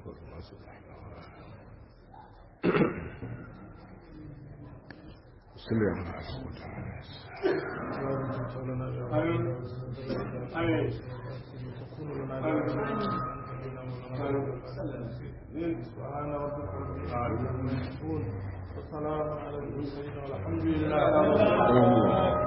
سبحان ربك رب العالمين عما يصفون والسلام على المرسلين والحمد لله رب العالمين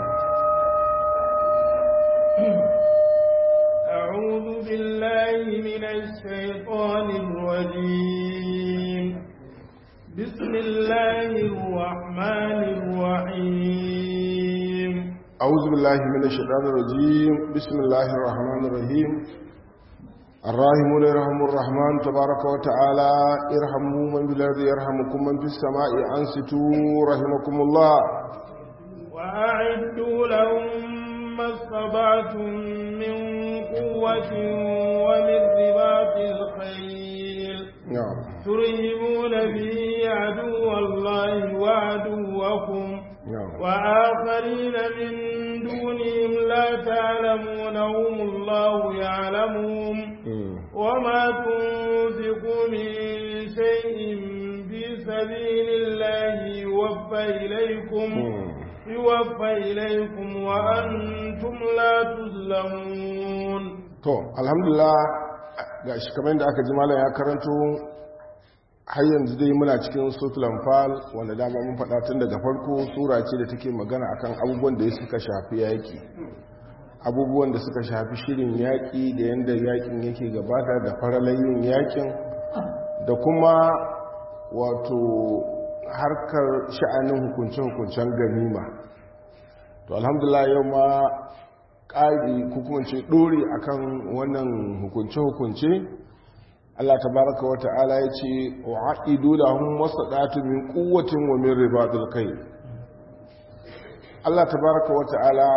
أعوذ بالله من الشيطان الرجيم بسم الله الرحمن الرحيم أعوذ بالله من الشيطان الرجيم بسم الله الرحمن الرحيم الراحمون يرحم الرحمن تبارك وتعالى ارحموا من بالارض يرحمكم من في السماء انصتوا رحمكم الله وأعدوا لهم ما استطعتم من قوة ومن رباط الخيل نعم ترهبون به عدو الله وعدوكم نعم وآخرين من دونهم لا تعلمونهم الله يعلمهم مم. وما تنفقوا من شيء في سبيل الله يوفى إليكم مم. يوفى إليكم وأنتم لا تظلمون to alhamdulillah ga shi kamar da aka ji malam ya karanto har yanzu dai muna cikin suratul anfal wanda dama mun faɗa tun daga farko sura ce da take magana akan abubuwan da suka shafi yaƙi abubuwan da suka shafi shirin yaƙi da yadda yaƙin yake gabata da faralayin yaƙin da kuma wato harkar sha'anin hukunce-hukuncen ganima to alhamdulillah yau ma ƙari ko kuma ce ɗori akan wannan hukunce-hukunce Allah tabaraka wa ta'ala ya ce wa a'idu lahum masadatu min quwwatin wa min ribatil kai Allah tabaraka wa ta'ala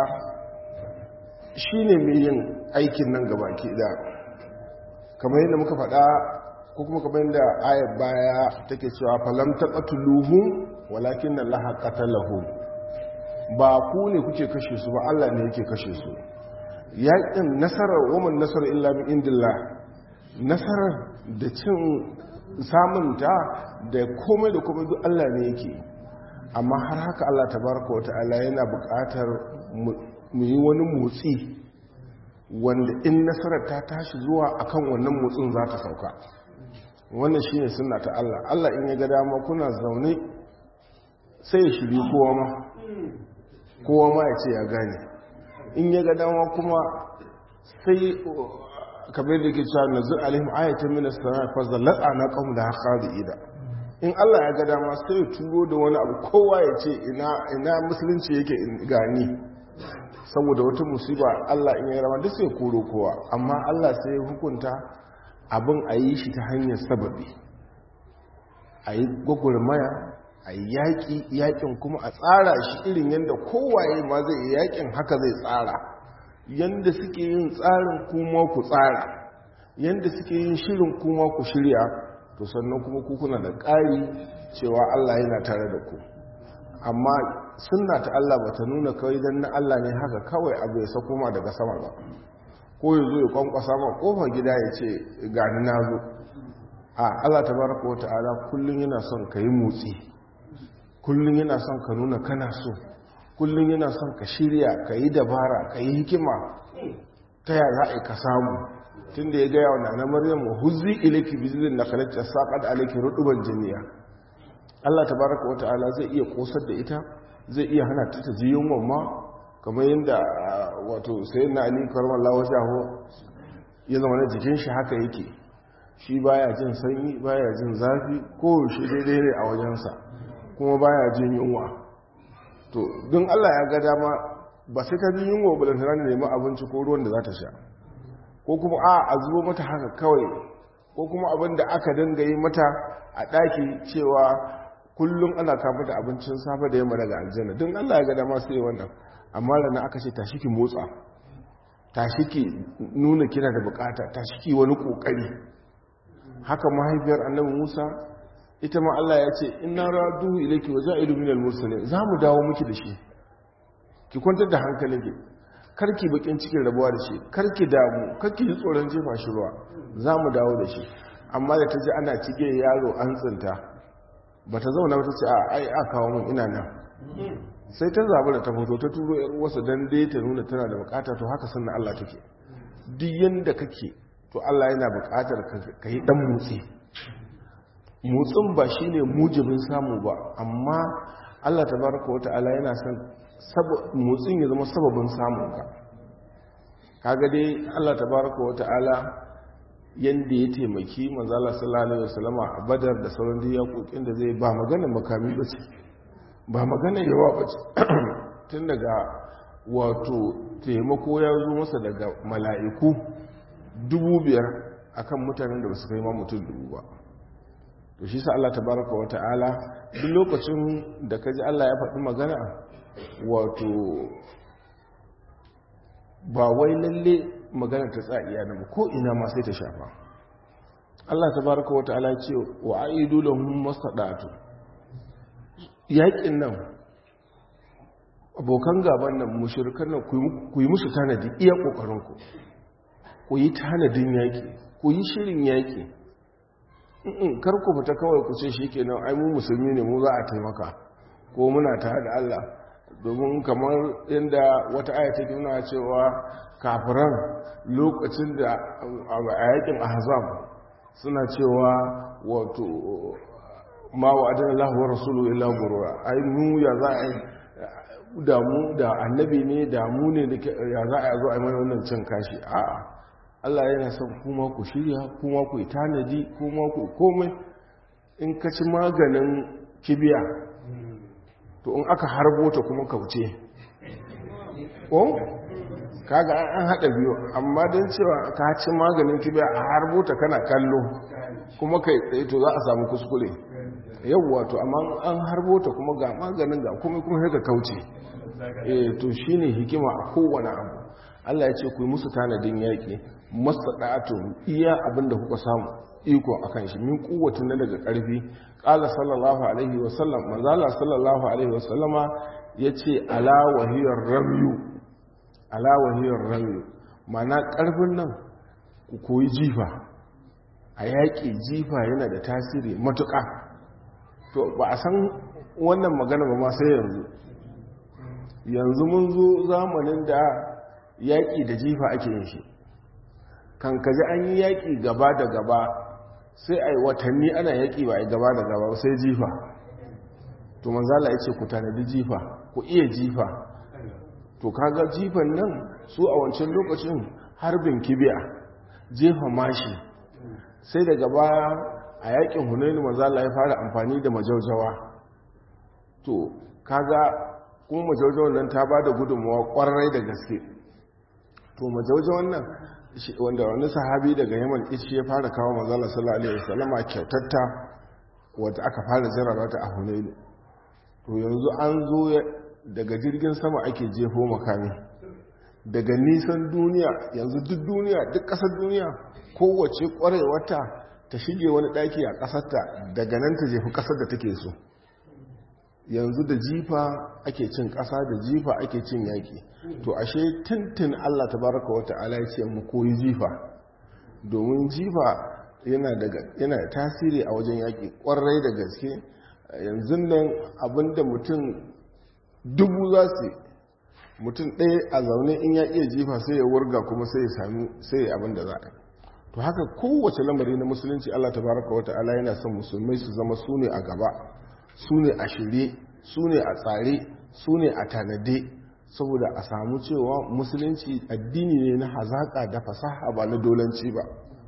shine mai yin aikin nan gabaki da kamar yadda muka faɗa ko kuma kamar yadda ayat baya take cewa falam taqatuluhum walakin Allah qatalahum ba ku ne kuke kashe su ba Allah ne yake kashe su yaƙin nasarar woman nasarar illa min indillah nasarar da cin samunta da komai da komai duk Allah ne yake amma har haka Allah tabaraka wata'ala yana buƙatar mu yi wani motsi wanda in nasarar ta tashi zuwa akan wannan motsin za ta sauka wannan shine sunna ta Allah Allah in ya ga dama kuna zaune sai ya shiri kowa ma kowa ma ya ce ya gane in ya ga dama kuma sai kamar da ke cewa nazir alaihim ayatan min as-sama fa zalata na qawm da haqadi ida in Allah ya ga dama sai ya turo da wani abu kowa ya ce ina ina musulunci yake gani saboda wata musiba Allah in ya rama duk sai koro kowa amma Allah sai ya hukunta abin a yi shi ta hanyar sababi a yi gwagwarmaya a yi yaƙi yaƙin kuma a tsara shi irin yadda kowaye ma zai yi yaƙin haka zai tsara yadda suke yin tsarin kuma ku tsara yadda suke yin shirin kuma ku shirya to sannan kuma kuna da ƙari cewa Allah yana tare da ku amma sunna ta Allah ba ta nuna kawai don na Allah ne haka kawai abu ya sako ma daga sama ba ko ya zo ya kwankwasa ma kofar gida ya ce gani na zo a Allah ta baraka wa ta'ala kullum yana son ka yi motsi kullum yana son ka nuna kana so kullum yana son ka shirya ka yi dabara ka yi hikima ta ya za a ka samu tun da ya gaya wa nana maryam wa huzzi ilaki bizilin na kalatta saƙad alaki ruduban jiniya allah ta baraka wa ta'ala zai iya kosar da ita zai iya hana ta ta ji yunwan ma kamar yadda wato sayin na ali karmar lawa jaho ya zama na jikin shi haka yake shi baya jin sanyi baya jin zafi ko shi daidai ne a wajensa kuma baya jin yunwa to don Allah ya ga dama ba sai ka jin yunwa ba lantana ne nemi abinci ko ruwan da za ta sha ko kuma a a zubo mata haka kawai ko kuma abin da aka dinga yi mata a ɗaki cewa kullum ana kama da abincin safe da yamma daga aljanna don Allah ya ga dama sai wannan amma rana aka ce tashi ki motsa tashi ki nuna kina da bukata tashi ki wani kokari haka mahaifiyar annabi Musa ita ma Allah ya ce inna raduhu ilayki wa ja'ilu minal mursalin zamu dawo miki da shi ki kwantar da hankalinki karki bakin cikin rabuwa da shi karki damu karki ji tsoron jefa shi ruwa zamu dawo da shi amma da ta ji ana cige yaro an tsinta ba ta zauna ba ta ce a ai a kawo mun ina nan sai ta zaɓi da ta fito ta turo yar wasu don dai ta nuna tana da bukata to haka sunna Allah take duk yanda kake to Allah yana bukatar ka yi dan motsi motsin ba shine mujibin samu ba amma Allah tabaraka wa ta'ala yana son motsin ya zama sababin samun ka kaga dai Allah tabaraka wa ta'ala yanda ya taimaki manzo Allah sallallahu alaihi wasallam a Badar da sauran diyakokin da zai ba magana makami ba ce ba magana yawa ba ce tun daga wato taimako ya zo masa daga mala'iku dubu biyar akan mutanen da ba su kai ma mutum dubu ba to shi sa Allah tabaraka wa ta'ala duk lokacin da ka ji Allah ya faɗi magana wato ba wai lalle magana ta tsa'iya na ko ina ma sai ta shafa Allah tabaraka wa ta'ala ce wa aidu lahum masadatu yaƙin nan abokan gaban nan mushirkan nan ku yi musu tanadi iya ƙoƙarinku ku yi tanadin yaƙi ku yi shirin yaƙi kar ku fita kawai ku ce shi kenan ai mu musulmi ne mu za a taimaka ko muna tare da Allah domin kamar inda wata aya take nuna cewa kafiran lokacin da a yaƙin ahzab suna cewa wato ma wa adana Allah wa rasulu illa gurura ai mu ya za a damu da annabi ne damu ne da ya za a zo a mai wannan cin kashi a'a Allah yana son kuma ku shirya kuma ku yi tanadi kuma ku komai in ka ci maganin kibiya to in aka harbo ta kuma kauce ko kaga an haɗa biyu amma don cewa ka ci maganin kibiya a harbo ta kana kallo kuma kai tsaye to za a samu kuskure yawwa to amma an harbo ta kuma ga maganin ga kuma kuma sai ka kauce eh to shine hikima a kowane abu Allah ya ce ku yi musu tanadin yaƙi masada'atu iya abinda kuka samu iko akan shi min kuwatin na daga ƙarfi qala sallallahu alaihi wa sallam manzala sallallahu alaihi wa sallama yace ala wahiyar ramyu ala wahiyar ramyu ma'ana ƙarfin nan ku koyi jifa a yaƙi jifa yana da tasiri matuƙa to ba a san wannan magana ba ma sai yanzu yanzu mun zo zamanin da yaƙi da jifa ake yin shi kan kaji an yi yaƙi gaba da gaba sai a yi watanni ana yaƙi ba a yi gaba da gaba sai jifa to manzala ya ce ku tanadi jifa ku iya jifa to kaga jifan nan su a wancan lokacin harbin kibiya jefa mashi sai daga baya a yaƙin hunaini manzala ya fara amfani da majaujawa to kaga kuma majaujawan nan ta ba da gudunmawa ƙwarai da gaske to majaujawan nan wanda wani sahabi daga yaman ishi ya fara kawo mazala sallallahu alaihi wasallama kyautatta wadda aka fara jarraba ta a hunaini to yanzu an zo daga jirgin sama ake jefo makami daga nisan duniya yanzu duk duniya duk ƙasar duniya kowace ƙwarewata ta shige wani ɗaki a ƙasarta daga nan ta jefi ƙasar da take so yanzu da jifa ake cin ƙasa da jifa ake cin yaƙi to ashe tuntun Allah tabaraka wata'ala ya ce mu koyi jifa domin jifa yana da tasiri a wajen yaƙi ƙwarai da gaske yanzu nan abinda mutum dubu za su mutum ɗaya a zaune in ya iya jifa sai ya wurga kuma sai ya sami sai abinda za a yi to haka kowace lamari na musulunci Allah tabaraka wata'ala yana son musulmai su zama su ne a gaba su ne a shirye su ne a tsare su ne a tanade saboda a samu cewa musulunci addini ne na hazaƙa da fasaha ba na dolanci ba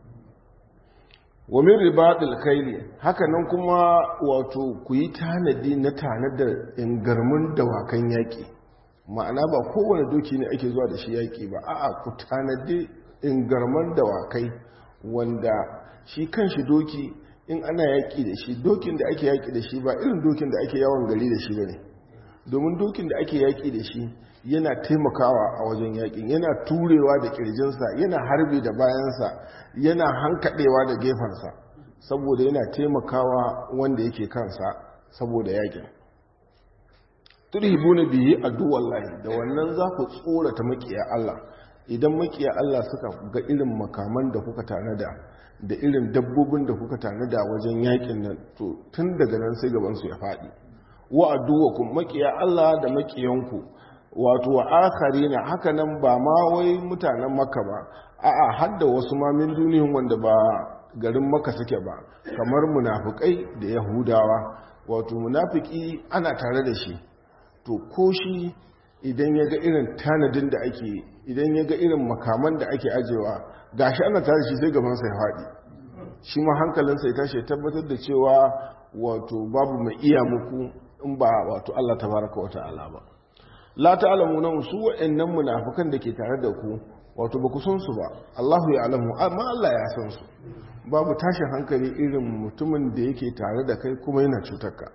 wamin ribaɗin kaili haka nan kuma wato ku yi tanadi na tanadar ingarmin dawakan yaƙi ma'ana ba kowane doki ne ake zuwa da shi yaƙi ba a'a ku tanadi ingarman dawakai wanda shi kan shi doki in ana yaƙi da shi dokin da ake yaƙi da shi ba irin dokin da ake yawon gari da shi ba ne domin dokin da ake yaƙi da shi yana taimakawa a wajen yaƙin yana turewa da ƙirjinsa yana harbi da bayansa yana hankaɗewa da gefensa saboda yana taimakawa wanda yake kansa saboda yaƙin turhibu na biyi addu'ar lahi da wannan za ku tsorata maƙiya Allah idan makiya Allah suka ga irin makaman da kuka tanada da irin dabbobin da kuka tanada wajen yakin nan to tun daga nan sai gabansu ya faɗi wa aduwakum makiya Allah da makiyanku wato wa akharina haka nan ba ma wai mutanen makka ba a'a har da wasu ma min duniyin wanda ba garin makka suke ba kamar munafukai da yahudawa wato munafiki ana tare da shi to ko shi idan ya ga irin tanadin da ake idan ya ga irin makaman da ake ajewa gashi ana tare shi sai gabansa ya faɗi shi ma hankalinsa ya tashi tabbatar da cewa wato babu mai iya muku in ba wato Allah tabaraka wa ta'ala ba la ta'lamu nan su wa'annan munafikan da ke tare da ku wato ba ku san su ba Allahu ya alamu amma Allah ya san su babu tashin hankali irin mutumin da yake tare da kai kuma yana cutar ka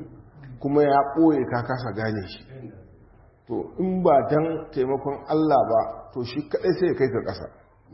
kuma ya ɓoye ka kasa gane shi to in ba dan taimakon Allah ba to shi kadai sai ya kai ka ƙasa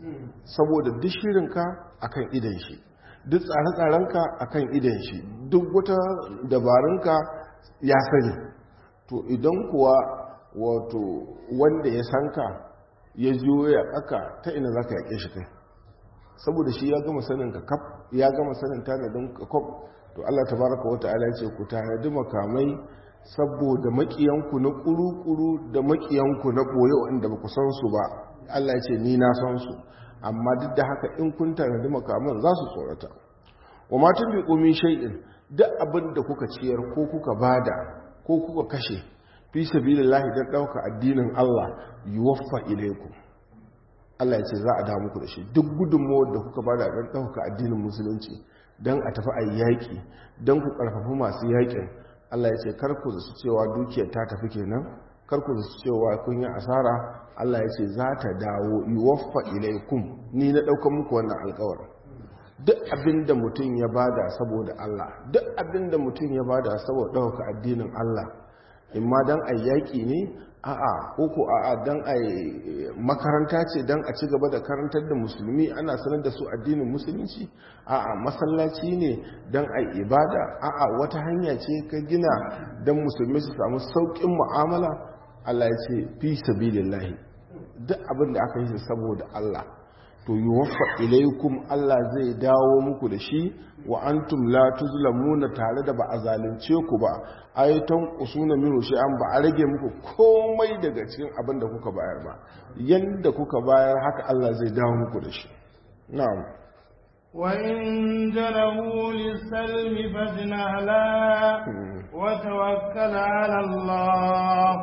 saboda duk shirinka akan idan shi duk tsare-tsarenka akan idan shi duk wata dabarunka ya sani to idan kuwa wato wanda ya sanka ya zo ya tsaka ta ina za ka yaƙe shi kai saboda shi ya gama sanin ka kaf ya gama sanin tanadin ka kaf to Allah tabaraka wa ta'ala ce ku tanadi makamai saboda makiyanku na kuru-kuru da makiyanku na boye wanda ba ku san su ba Allah ce ni na san su amma duk da haka in kun tanadi makaman za su tsorata wa matun bi komi shay'in duk abin da kuka ciyar ko kuka bada ko kuka kashe fi sabilillahi dan dauka addinin Allah yuwaffa ilaykum Allah ya ce za a da muku da shi duk gudunmawar da kuka bada dan dauka addinin musulunci dan a tafi ayi yaki dan ku karfafi masu yakin Allah ya ce karku da su cewa dukiyar ta tafi kenan karku da su cewa kun yi asara Allah ya ce za ta dawo yuwaffa ilaikum ni na ɗaukar muku wannan alkawarin duk abin da mutum ya bada saboda Allah duk abin da mutum ya bada saboda ɗauka addinin Allah in ma don a yaƙi ne a'a ko a'a don a makaranta ce don a ci gaba da karantar da musulmi ana sanar da su addinin musulunci a'a masallaci ne don a ibada a'a wata hanya ce ka gina don musulmi su samu sauƙin mu'amala Allah ya ce fi sabilillahi duk abin da aka yi saboda Allah to yuwaffa ilaikum Allah zai dawo muku da shi wa antum la tuzlamuna tare da ba a zalunce ku ba ayatan usuna minu an ba a rage muku komai daga cikin abin da kuka bayar ba yanda kuka bayar haka Allah zai dawo muku da shi na'am وإن جنوا للسلم فاجنح لا وتوكل على الله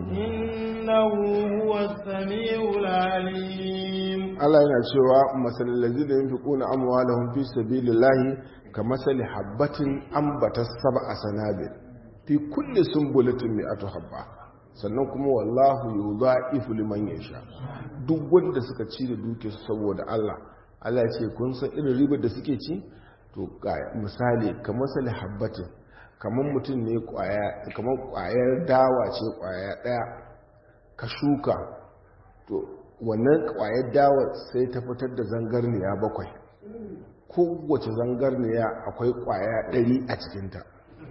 إنه هو السميع العليم Allah yana cewa masalin lazi da yin fi ƙuna amuwa da hunfi sabi lillahi ka masali habbatin ambata saba a sanabe fi kulle sun bulitin mai ato habba sannan kuma wallahu yau za ifu liman ya sha duk wanda suka ci da duke saboda Allah Allah ce kun san irin ribar da suke ci to ga misali kamar sali habbatin kamar mutum ne kamar kwayar dawa ce kwaya daya ka shuka to wannan kwayar dawa sai ta fitar da zangarniya bakwai kowace zangarniya akwai kwaya ɗari a cikinta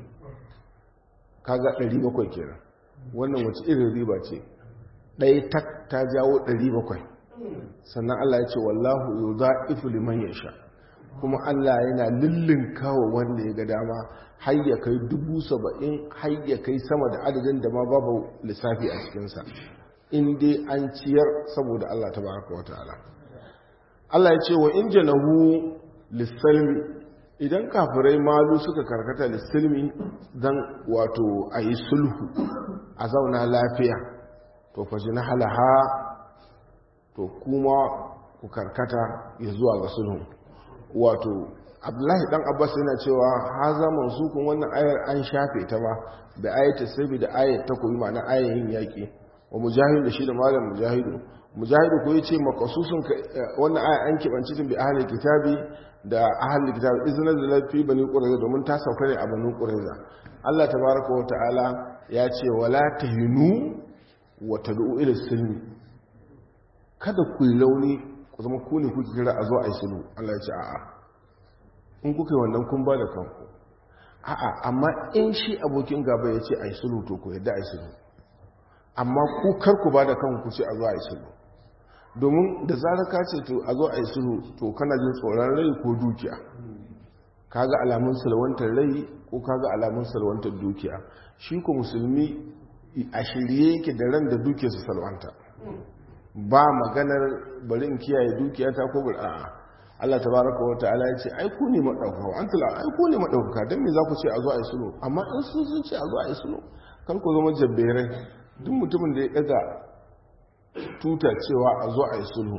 kaga ɗari bakwai kenan wannan wace irin riba ce ɗaya tak ta jawo ɗari bakwai sannan Allah ya ce wallahu yau za ifi liman ya sha kuma Allah yana lullun kawo wanda ya ga dama har ya kai dubu saba'in har ya kai sama da adadin da ma babu lissafi a cikinsa in dai an ciyar saboda Allah ta baraka wa ta'ala Allah ya ce wa in janahu lissalmi idan kafirai malu suka karkata lissalmi don wato a yi sulhu a zauna lafiya to faji na halaha to kuma ku karkata ya zuwa ga sulhu wato abdullahi dan abbas yana cewa ha zaman su kun wannan ayar an shafe ta ba da ayata sabi da ayat ta koyi ma'ana ayayin yaƙi wa mujahidu da shi da malam mujahidu mujahidu ko yace makasusun wannan aya an kibanci tun bi ahli kitabi da ahli kitabi izna da lafi bani qurayza domin ta sauka ne a bani qurayza Allah tabaaraka wa ta'ala ya ce wala tahinu wa tad'u ila silmi kada ku yi launi ku zama ku ne kuke kira a zo a yi sulhu Allah ya ce a'a in kuka yi wannan kun ba da kanku a'a amma in shi abokin gaba ya ce a yi sulhu to ku yadda a yi sulhu amma ku kar ku ba da kanku ce a zo a yi sulhu domin da zarar ka ce to a zo a yi sulhu to kana jin tsoron rai ko dukiya kaga alamun salwantar rai ko kaga alamun salwantar dukiya shi ko musulmi a shirye yake da ran da dukiyarsa salwanta ba maganar bari in kiyaye dukiyata ko bari a'a Allah tabaraka wa ta'ala ya ce ai ku ne madaukaka an tala ai ku ne madaukaka dan me za ku ce a zo a yi sulhu amma in sun sun ce a zo a yi sulhu kar ku zama jabberai duk mutumin da ya daga tuta cewa a zo a yi sulhu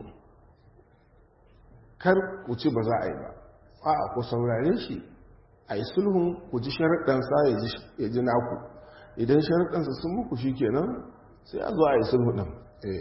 kar ku ci ba za a yi ba a'a ku saurare shi a yi sulhun ku ji sharaɗansa ya ji naku idan sharaɗansa sun muku shi kenan sai a zo a yi sulhu ɗin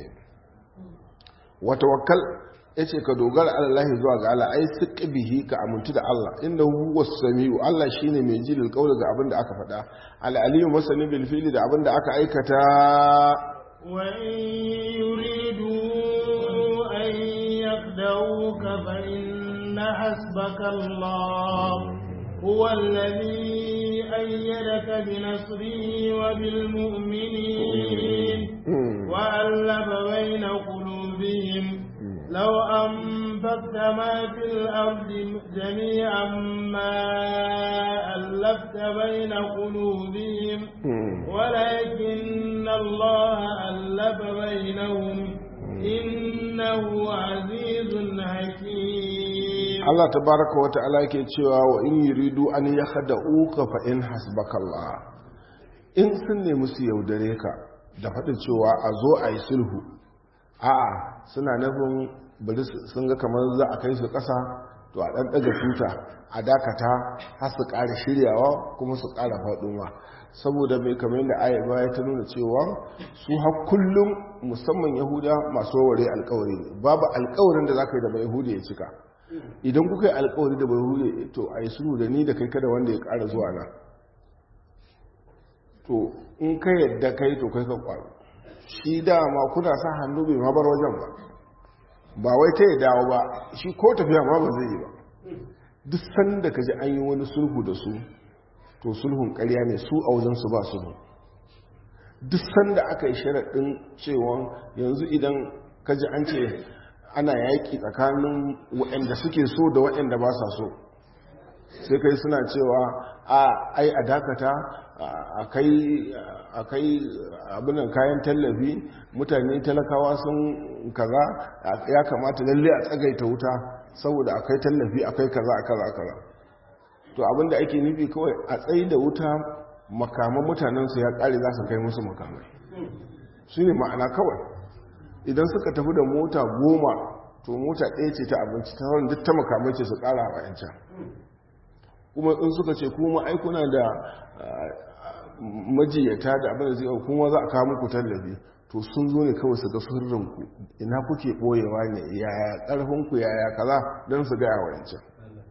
wata wakal ya ce ka dogara allahi zuwa ga Allah ai su bihi ka amintu da Allah inda huwa sami'u Allah shine mai ji lil ga abin da aka faɗa al-aliyu masani bil fili da abin da aka aikata wa in yuridu an yakdauka fa inna hasbaka Allah huwa alladhi ayyadaka bi nasrihi wa bil mu'minin wa allafa bayna qulubihim لو أنفقت ما في الأرض جميعا ما ألفت بين قلوبهم ولكن الله ألف بينهم إنه عزيز حكيم الله تبارك وتعالى كيتشوا وإن يريدوا أن يخدعوك فإن حسبك الله in sun nemi su yaudare ka da faɗin cewa a zo a yi sulhu a'a suna nufin bari sun ga kamar za a kai su ƙasa to a ɗan ɗaga tuta a dakata har su ƙara shiryawa kuma su ƙara faɗuwa saboda mai kamar yadda aya baya ta nuna cewa su har kullum musamman yahuda masu ware alkawari ne babu alkawarin da za ka yi da bai yahudi ya cika idan kuka yi alkawari da bai yahudi to a yi sulhu da ni da kai kada wanda ya ƙara zuwa na to in ka yadda kai to kai ka ƙwaro shi dama kuna sa hannu bai mabar wajen ba ba wai ta yi dawo ba shi ko tafiya ma ba zai yi ba duk sanda ka ji an yi wani sulhu da su to sulhun karya ne su a wajensu ba sulhu duk sanda aka yi sharaɗin cewa yanzu idan ka ji an ce ana yaƙi tsakanin waɗanda suke so da waɗanda ba sa so sai kai suna cewa a ai a dakata a kai abinan kayan tallafi mutane talakawa sun kaza ya kamata lalle a tsagaita wuta saboda akai tallafi akai kaza a kaza kaza to abinda ake nufi kawai a tsayi da wuta makaman mutanensu ya kare za su kai musu makamai shi ne ma'ana kawai idan suka tafi da mota goma to mota ɗaya ce ta abinci ta wani duk ta makamai ce su ƙara a yancan kuma in suka ce kuma aikuna da majiyata da abin da zai kuma za a kawo muku tallafi to sun zo ne kawai su ga sirrinku ina kuke ɓoyewa ne yaya ƙarfinku yaya kaza don su gaya wa yancan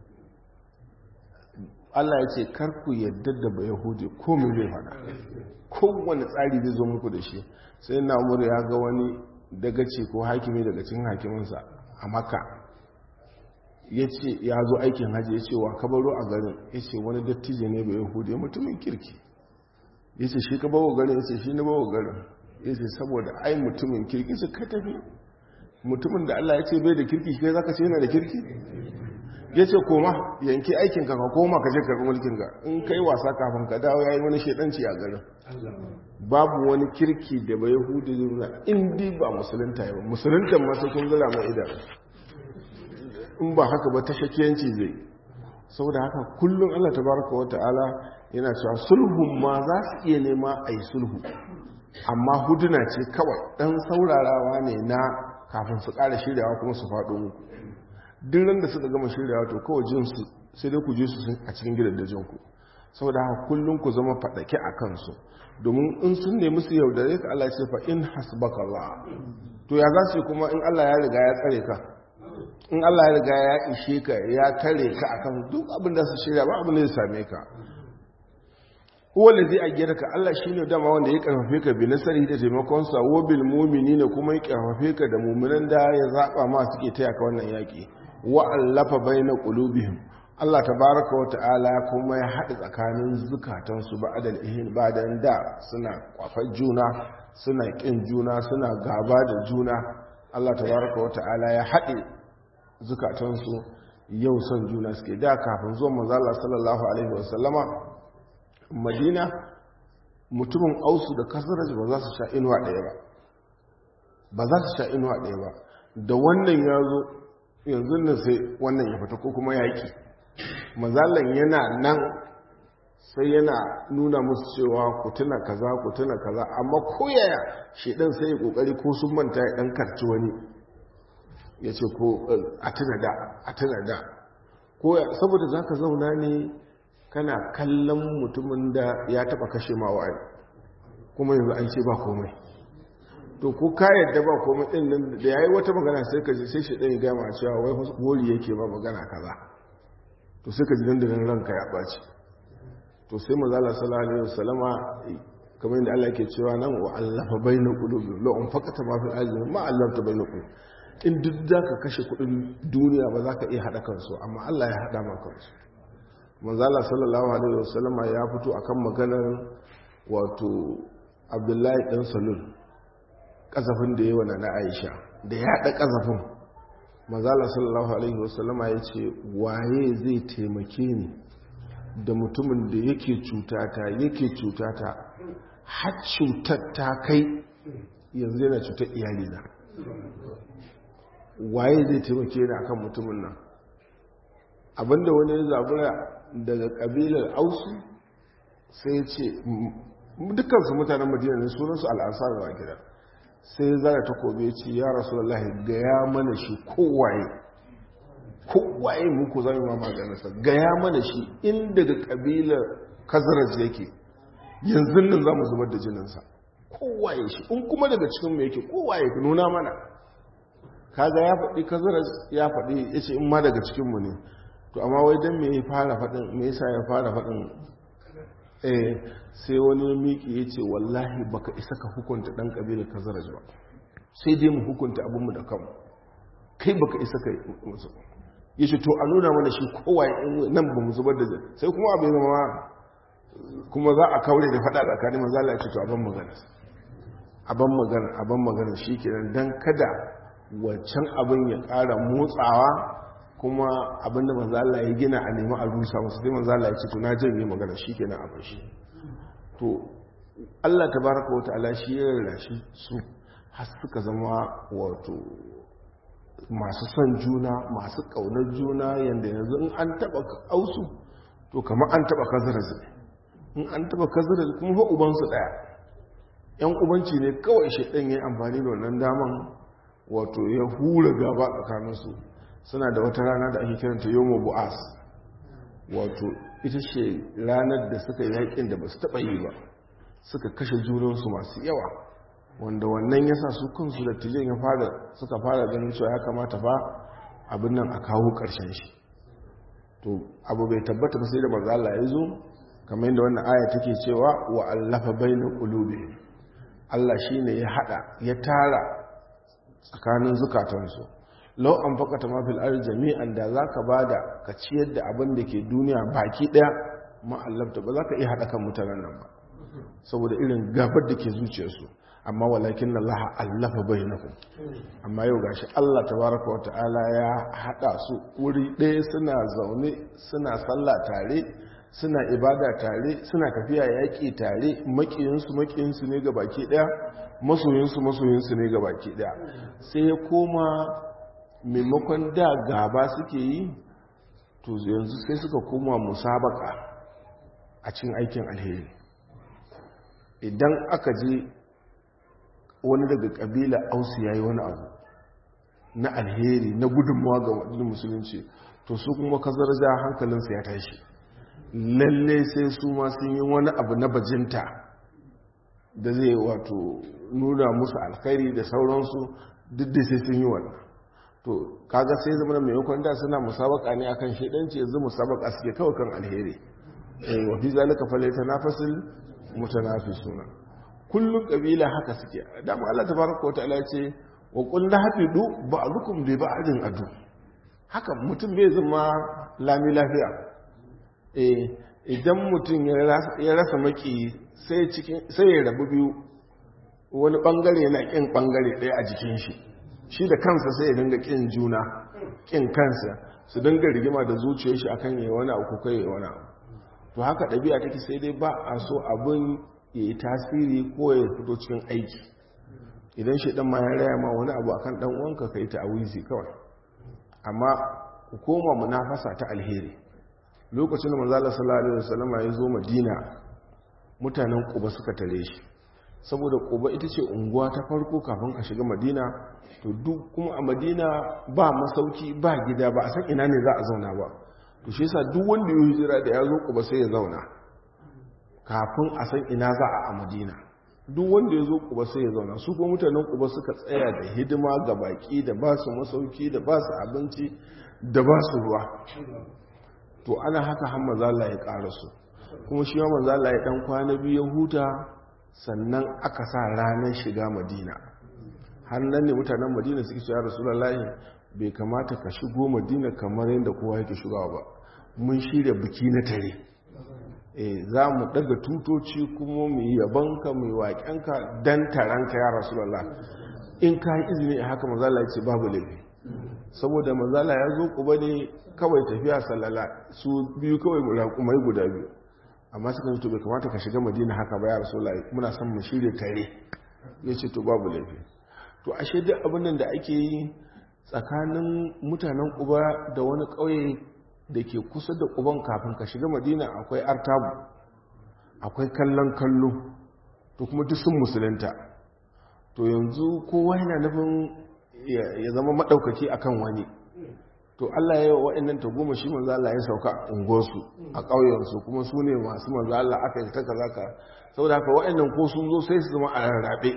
Allah ya ce karku yadda da ba Yahudi ko mai zai fada kowane tsari zai zo muku da shi sai na umar ya ga wani dagaci ko hakimi daga cikin hakiminsa a maka ya ce ya zo aikin hajji ya ce wa kabaro a garin ya ce wani dattijo ne ba Yahudi mutumin kirki ya ce shi ka bawa garin ya ce shi na bawa garin ya ce saboda ai mutumin kirki su ka tafi mutumin da Allah ya ce bai da kirki shi za ka ce yana da kirki ya ce koma yanki aikinka ka koma ka je karɓi mulkinka in ka yi wasa kafin ka dawo ya yi wani shaidanci a garin babu wani kirki da bai hudu zuna indi ba musulunta ya ba musuluntan masu kun zira mai idan in ba haka ba ta shakiyanci zai saboda haka kullum allah ta baraka wa ta'ala yana cewa sulhun ma za su iya nema a yi sulhu amma huduna ce kawai ɗan saurarawa ne na kafin su ƙara shiryawa kuma su faɗo muku duk ran da suka gama shiryawa to kawai jinsu sai dai ku je su a cikin gidan da jinku saboda haka kullum ku zama faɗake a kansu domin in sun nemi su yaudare ka Allah ce fa in hasbaka Allah to ya za su kuma in Allah ya riga ya tsare ka in Allah ya riga ya ishe ka ya tare ka akan duk abin da su shirya ba abin da zai same ka huwa lazi ayyadaka Allah shine dama wanda ya karfafe ka bi nasari da taimakon sa wa bil mu'minina kuma ya karfafe ka da mu'minan da ya zaba ma suke taya ka wannan yaki wa allafa baina qulubihim Allah tabaraka wa ta'ala kuma ya haɗa tsakanin zukatansu ba'dal ihin badan da suna kwafar juna suna kin juna suna gaba da juna Allah tabaraka wata'ala ya haɗe zukatansu yau son juna suke da kafin zuwan manzo Allah sallallahu alaihi wasallama Madina mutumin ausu da kasaraj ba za su sha inuwa ɗaya ba ba za su sha inuwa ɗaya ba da wannan ya zo yanzu nan sai wannan ya fita ko kuma yaƙi mazalan yana nan sai yana nuna musu cewa ku tuna kaza ku tuna kaza amma koyaya shedan sai ya kokari ko sun manta ya dan karci wani ya ce ko a tuna da a tuna da koya saboda zaka zauna ne kana kallon mutumin da ya taba kashe ma wa'ai kuma yanzu an ce ba komai to ko ka yadda ba komai din nan da yayi wata magana sai ka ji sai shedan ya ga ma cewa wai hori yake ba magana kaza to sai ka ji dandanan ranka ya ɓaci to sai mazala sallallahu alaihi wasallama kamar yadda Allah ke cewa nan wa allafa bainu qulubi la un faqata ma fil ardi ma allafta bainu qulubi in duk da ka kashe kudin duniya ba za ka iya hada kansu amma Allah ya hada maka kansu mazala sallallahu alaihi wasallama ya fito akan maganar wato Abdullahi dan Salul kasafin da yawa na Aisha da ya hada kasafin mazala sallallahu alaihi wasallama ya ce waye zai taimake ni da mutumin da yake cutata yake cutata har cutar ta kai yanzu yana cutar iyalina waye zai taimake ni akan mutumin nan abinda wani ya zabura daga kabilar ausu sai ya ce dukansu mutanen madina ne sunansu al'ansar wa gida sai zara ta kobe ce ya rasu wallahi gaya mana shi kowaye kowaye muku zai ma maganarsa gaya mana shi in daga kabilar kazarar yake yanzu nan za mu zubar da jininsa kowaye shi in kuma daga cikin mu yake kowaye ku nuna mana kaga ya faɗi kazarar ya faɗi ya ce in ma daga cikinmu ne to amma wai don me ya fara faɗin me yasa ya fara faɗin eh sai wani miki ya ce wallahi baka isa ka hukunta ɗan ƙabilar kazaraj ba sai dai mu hukunta abinmu da kanmu kai baka isa ka musu ya ce to a nuna mana shi kowa nan ba mu zubar da zai sai kuma abin zama kuma za a kaure da faɗa tsakanin manzala ya ce to abin magana abin magana abin magana shi kenan don kada wancan abin ya ƙara motsawa kuma abinda manzala ya gina a nemi a rusa masu sai manzala ya ce to na janye magana shi kenan abin shi to Allah tabaraka wa ta'ala shi ya rarrashi su har suka zama wato masu son juna masu kaunar juna yanda yanzu in an taba ausu to kamar an taba kazaraz in an taba kazaraz kuma fa ubansu daya yan ubanci ne kawai shedan yayin amfani da wannan daman wato ya hura gaba tsakaninsu suna da wata rana da ake kiranta yomo bu'as wato ita ce ranar da suka yi yakin da ba su taɓa yi ba suka kashe junansu masu yawa wanda wannan yasa su kansu da tijen ya fara suka fara ganin cewa ya kamata ba abin nan a kawo ƙarshen shi to abu bai tabbata ba sai da manzo Allah ya zo kamar yadda wannan aya take cewa wa allafa baina qulubi Allah shine ya hada ya tara tsakanin zukatansu lau an fakata mafil ar jami'an da za ka ba da ka ciyar da abin da ke duniya baki ɗaya ma'allabta ba za ka iya haɗa kan mutanen nan ba saboda irin gabar da ke zuciyarsu amma walakin na laha allafa bai na amma yau gashi allah tabaraka wata'ala ya haɗa su wuri ɗaya suna zaune suna sallah tare suna ibada tare suna tafiya yaƙi tare maƙiyinsu maƙiyinsu ne ga baki ɗaya masoyinsu masoyinsu ne ga baki ɗaya sai ya koma maimakon da gaba suke yi to yanzu sai suka koma musabaka a cikin aikin alheri idan aka je wani daga kabila ausu ya yi wani abu na alheri na gudunmawa ga wadannan musulunci to su kuma kazarja hankalinsa ya tashi lalle sai su ma sun yi wani abu na bajinta da zai wato nuna musu alkhairi da sauransu duk da sai sun yi wannan to kaga sai zama da maimakon da suna musabaka ne akan shedanci yanzu musabaka suke kawai kan alheri eh wa fi zalika falyatanafasul mutanafisuna kullum kabila haka suke dama Allah tabaraka wa ta'ala ce wa qul nahfidu ba'dukum li ba'din adu haka mutum bai zama lami lafiya eh idan mutum ya rasa maki sai cikin sai ya rabu biyu wani bangare na kin bangare ɗaya a jikin shi shi da kansa sai ya dinga kin juna kin kansa su dinga rigima da zuciyar shi akan yayi wani abu ko kai wani abu to haka ɗabi'a take sai dai ba a so abin ya yi tasiri ko ya fito cikin aiki idan shi ɗan ma ya raya ma wani abu akan ɗan uwanka kai ta awizi kawai amma ku koma munafasa ta alheri lokacin da manzala sallallahu alaihi wasallam ya zo madina mutanen kuba suka tare shi saboda kuba ita ce unguwa ta farko kafin ka shiga madina to duk kuma a madina ba masauki ba gida ba a san ina ne za a zauna ba to shi yasa duk wanda ya hijira da ya zo kuba sai ya zauna kafin a san ina za a a madina duk wanda ya zo kuba sai ya zauna su kuma mutanen kuba suka tsaya da hidima ga baki da ba su masauki da ba su abinci da ba su ruwa to ana haka har mazala ya ƙara su kuma shi ma mazala ya ɗan kwana biyu ya huta sannan aka sa ranar shiga madina har nan ne mutanen madina suke cewa rasulullahi bai kamata ka shigo madina kamar yadda kowa yake shigawa ba mun shirya biki na tare e za mu daga tutoci kuma mu yi yabanka mu yi waƙenka don taronka ya rasulallah in ka yi izini a haka mazala ce babu laifi saboda mazala ya zo ku ne kawai tafiya sallala su biyu kawai raƙumai guda biyu amma suka to bai kamata ka shiga madina haka ba ya rasulallah muna son mu shirya tare ya ce to babu laifi to ashe duk abin nan da ake yi tsakanin mutanen kuba da wani ƙauye da ke kusa da kuban kafin ka shiga madina akwai artabu akwai kallon kallo to kuma duk sun musulunta to yanzu kowa yana nufin ya zama maɗaukaki akan wani to Allah ya yi wa waɗannan ta goma shi manzo Allah ya sauka unguwarsu a ƙauyensu kuma su ne masu manzo Allah aka yi ta kaza ka saboda haka waɗannan ko sun zo sai su zama a rarrabe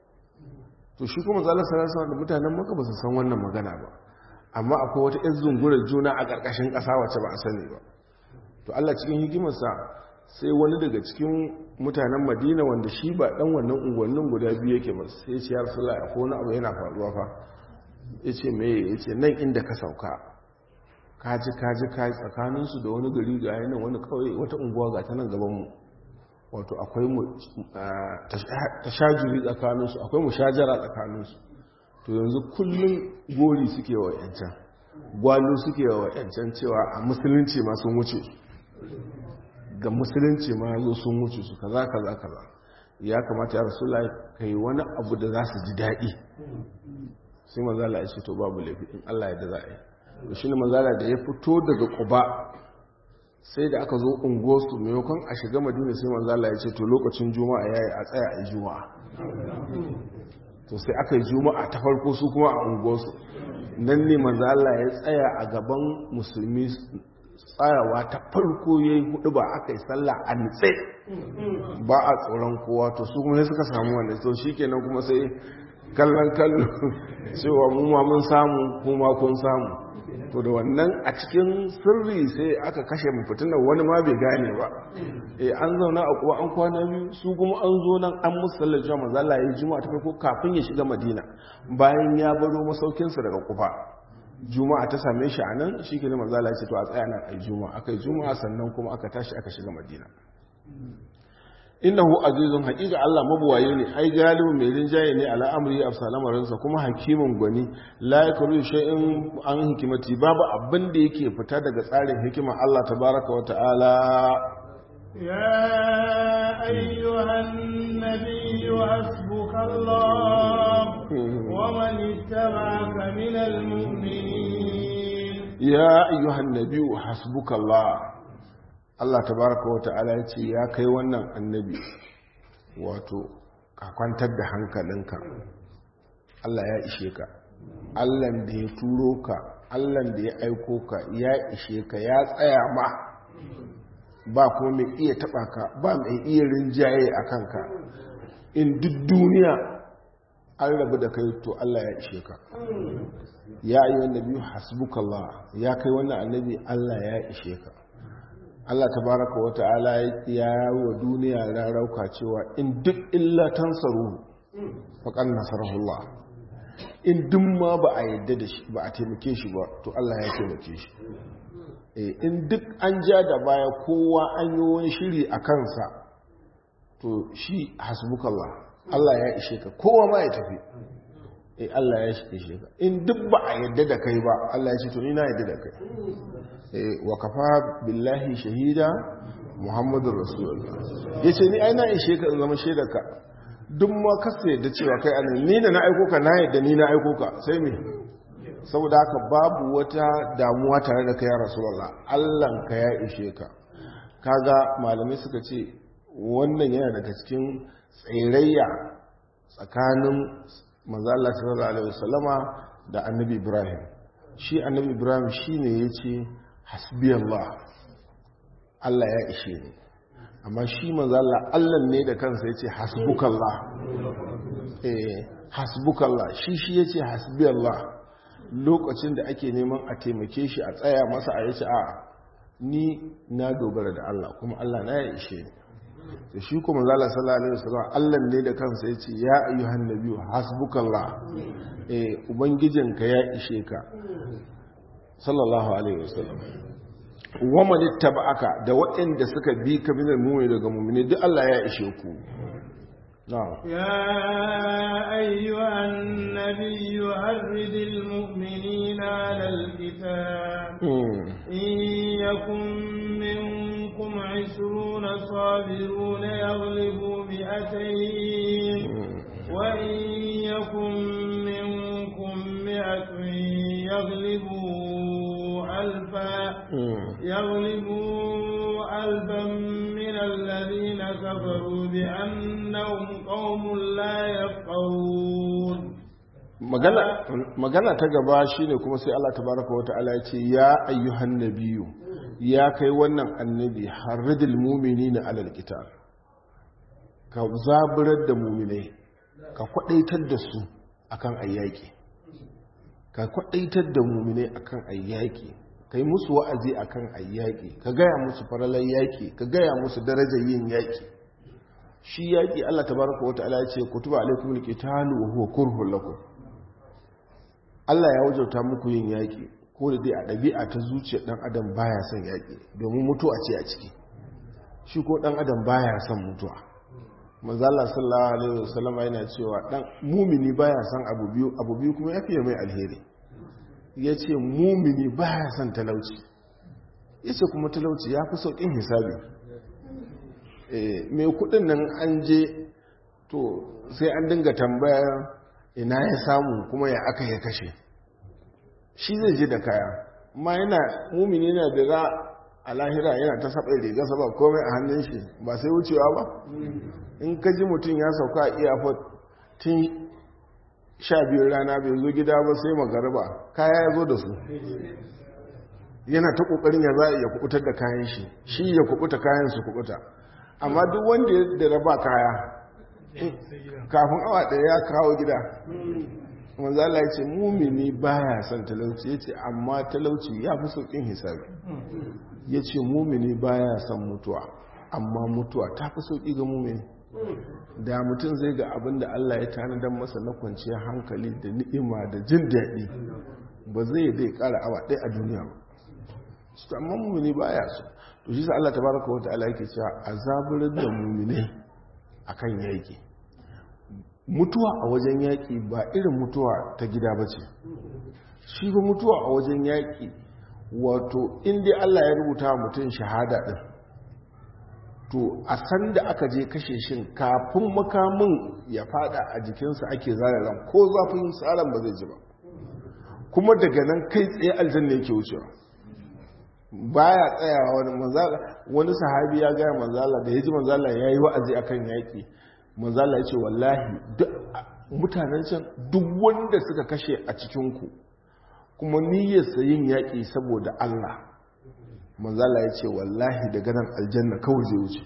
to shi kuma zalar sarasa da mutanen maka ba su san wannan magana ba amma akwai wata yan zungurar juna a ƙarƙashin ƙasa wacce ba a sani ba to allah cikin hikimarsa sai wani daga cikin mutanen madina wanda shi ba ɗan wannan unguwannin guda biyu yake ba sai ce ya rasula a wani abu yana faruwa fa ya ce mai ya ce nan inda ka sauka kaji kaji kaji tsakaninsu da wani gari ga yanar wani kawai wata unguwa ga ta nan gabanmu wato akwai mu tashajuri tsakaninsu akwai mushajara tsakaninsu to yanzu kullum gori suke wa yancan gwalo suke wa yancan cewa a musulunci ma sun wuce ga musulunci ma zo sun wuce su kaza kaza kaza ya kamata ya rasu ka yi wani abu da za su ji daɗi sai manzala ya ce to babu laifi in allah ya da za a yi to shi ne manzala da ya fito daga ƙuba sai da aka zo unguwarsu maimakon a shiga madina sai manzala ya ce to lokacin juma'a ya yi a tsaya a juma'a to sai aka yi juma'a ta farko su kuma a unguwarsu nan ne manzala ya tsaya a gaban musulmi tsayawa ta farko ya yi hudu ba aka yi sallah a nitse ba a tsoron kowa to su kuma sai suka samu wanda to shi kenan kuma sai kallon kallo cewa mu ma mun samu kuma kun samu to da wannan a cikin sirri sai aka kashe mafitinan wani ma bai gane ba e an zauna a kuwa an kwana biyu su kuma an zo nan an musallar jama'a mazala ya yi juma'a ta farko kafin ya shiga madina bayan ya baro masaukinsa daga kufa juma'a ta same shi a nan shi ke ne mazala ya ce to a tsaya nan a yi juma'a aka yi juma'a sannan kuma aka tashi aka shiga madina innahu azizun haqiqa Allah mabuwaye ne ai galibu mai rinjaye ne ala amri afsalamarin sa kuma hakimin gwani la yakru shay'in an hikimati babu abin da yake fita daga tsarin hikima Allah tabaaraka wa ta'ala يا أيها النبي حسبك الله ومن اتبعك من المؤمنين يا أيها النبي حسبك الله Allah tabaraka wa ta'ala ya ce ya kai wannan annabi wato ka kwantar da hankalinka Allah ya ishe ka Allah da ya turo ka Allah da ya aiko ka ya ishe ka ya tsaya ma ba kuma mai iya taba ka ba mai iya rinjaye a kanka in duk duniya an rabu da kai to Allah ya ishe ka ya yi wannan biyu hasbukallah ya kai wannan annabi Allah ya ishe ka Allah tabaraka wa ta'ala ya wa duniya rarauka cewa in duk illa tansaru faqad nasarahullah in duk ma ba a yadda da shi ba a taimake shi ba to Allah ya taimake shi eh in duk an ja da baya kowa an yi wani shiri a kansa to shi hasbukallah Allah ya ishe ka kowa ma ya tafi eh Allah ya ishe ka in duk ba a yadda da kai ba Allah ya ce to ni na yadda da kai eh wa kafa billahi shahida muhammadur rasulullah yace ni ai na ishe ka in zama shaidar ka duk ma kasa yadda cewa kai anan ni da na aiko ka na yadda ni na aiko ka sai me saboda haka babu wata damuwa tare da kai ya rasulullah Allah ka ya ishe ka kaga malamai suka ce wannan yana daga cikin tsirayya tsakanin manzala sallallahu alaihi wasallama da annabi ibrahim shi annabi ibrahim shine yace hasbiyallah Allah ya ishe ni amma shi manzala Allah ne da kansa yace hasbukallah eh hasbukallah shi shi yace hasbiyallah lokacin da ake neman a taimake shi a tsaya masa a yace a ni na dogara da Allah kuma Allah na ya ishe ni da shi kuma zala sallallahu alaihi wasallam Allah ne da kansa yace ya ayyuhan nabiyyu hasbukallah eh ubangijinka ya ishe ka sallallahu alaihi wasallam wa man ittaba'aka da waɗanda suka bi ka minal mu'mini daga mu'mini duk Allah ya ishe ku na'am يا أيها النبي أرد المؤمنين على القتال إن يكن منكم عشرون صابرون يغلبوا مئتين وإن يكن منكم مئة يغلبوا ألفا يغلبوا ألفا من الذين كفروا بأنهم قوم لا يفقهون magana ta gaba shine kuma sai Allah tabaraka wa ta'ala ya ce ya ayyuhan nabiyyu ya kai wannan annabi harridil mu'minina alal qital ka zaburar da mu'minai ka kwadaitar da su akan ayyaki ka kwadaitar da mu'minai akan ayyaki kai musu wa'azi akan ayyaki ka gaya musu faralan yaki ka gaya musu darajar yin yaki shi yaki Allah tabaraka wa ta'ala ya ce kutuba alaikumul qitalu wa huwa kurhul lakum Allah ya wajauta muku yin yaƙi ko da dai a ɗabi'a ta zuciyar ɗan adam baya son yaƙi domin mutuwa ce a ciki shi ko ɗan adam baya son mutuwa manzala sallallahu alaihi wasallam yana cewa ɗan mumini baya son abu biyu abu biyu kuma ya fiye mai alheri ya ce mumini baya son talauci ya ce kuma talauci ya fi sauƙin hisabi mai kuɗin nan an je to sai an dinga tambayar ina ya samu kuma ya aka ya kashe shi zai ji da kaya ma yana mumini yana da za a lahira yana ta saɓa riga saba komai a hannun shi ba sai wucewa ba in ka ji mutum ya sauka a iyafot tun sha biyar rana bai zo gida ba sai magaraba kaya ya zo da su yana ta ƙoƙarin ya za a iya kubutar da kayan shi shi ya kubuta kayan su kubuta amma duk wanda ya da raba kaya kafin awa ɗaya ya kawo gida manzala ya ce mumini baya son talauci ya ce amma talauci ya fi sauƙin hisabi ya ce mumini baya son mutuwa amma mutuwa ta fi sauƙi ga mumini da mutum zai ga abin da Allah ya tanadar masa na kwanciyar hankali da ni'ima da jin daɗi ba zai dai ƙara awa ɗaya a duniya ba su amma mumini baya so to shi sa Allah tabaraka wa ta'ala yake cewa azabar da mumine akan yaki mutuwa a wajen yaƙi ba irin mutuwa ta gida ba ce shi ba mutuwa a wajen yaƙi wato inda Allah ya rubuta mutum shahada ɗin to a san da aka je kashe shin kafin makamin ya fada a jikinsa ake zararan ko zafin tsaron ba zai ji ba kuma daga nan kai tsaye aljanna yake wucewa baya tsayawa wani manzala wani sahabi ya gaya manzala da ya ji manzala ya yi wa'azi akan yaƙi manzala ya ce wallahi mutanen can duk wanda suka kashe a cikinku kuma niyyarsa yin yaƙi saboda Allah manzala ya ce wallahi daga nan aljanna kawai zai wuce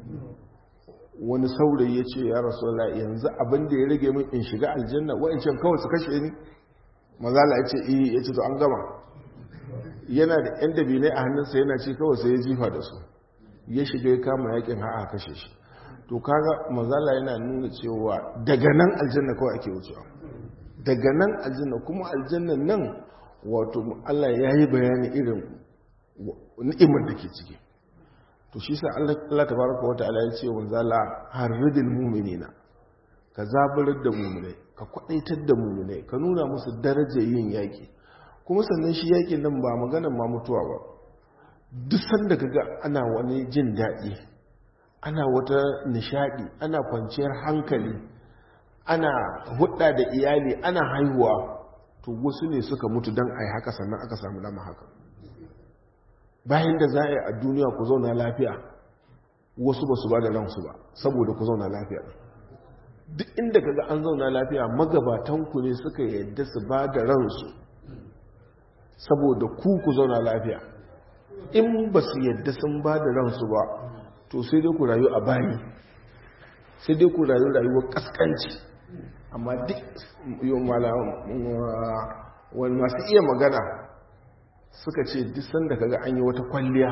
wani saurayi ya ce ya rasu yanzu abin da ya rage min in shiga aljanna wa'ancan kawai su kashe ni manzala ya ce iya ya ce to an gama yana da yan dabinai a hannunsa yana ce kawai sai ya jifa da su ya shiga ya kama yakin ha'a kashe shi to kaga mazala yana nuna cewa daga nan aljanna kawai ake wucewa daga nan aljanna kuma aljannan nan wato Allah ya yi bayani irin ni'imar da ke ciki to shi sa Allah tabaraka wa ta'ala ya ce wa zala harridil mu'minina ka zaburar da mummunai ka kwadaitar da mummunai ka nuna musu darajar yin yaƙi kuma sannan shi yaƙin nan ba maganan ma mutuwa ba duk sanda ka ga ana wani jin daɗi ana wata nishaɗi ana kwanciyar hankali ana hudda da iyali ana haihuwa to wasu ne suka mutu don a yi haka sannan aka samu dama haka bayan da za a yi a duniya ku zauna lafiya wasu ba su ba da ransu ba saboda ku zauna lafiya duk inda kaga an zauna lafiya magabatanku ne suka yadda su ba da ransu saboda ku ku zauna lafiya in ba su yadda sun ba da ransu ba to sai dai ku rayu a bayi sai dai ku rayu rayuwar kaskanci amma duk wani masu iya magana suka ce duk sanda kaga an yi wata kwalliya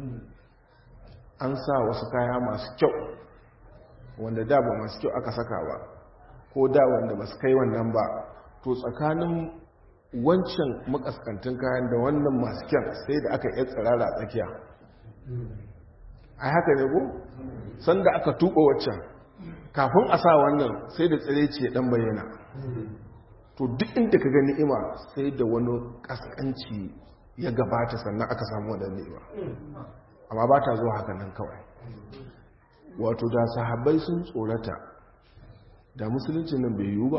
an sa wasu kaya masu kyau wanda da ba masu kyau aka saka ba ko da wanda ba su kai wannan ba to tsakanin wancan makaskantin kayan da wannan masu kyan sai da aka yi tsirara a tsakiya a haka ne ko sanda aka tuba waccan kafin a sa wannan sai da tsire ce dan bayyana to duk inda ka gani ni'ima sai da wani kaskanci ya gabata sannan aka samu wadda ni'ima amma ba ta zuwa haka nan kawai wato da sahabbai sun tsorata da musulunci nan bai yiwu ba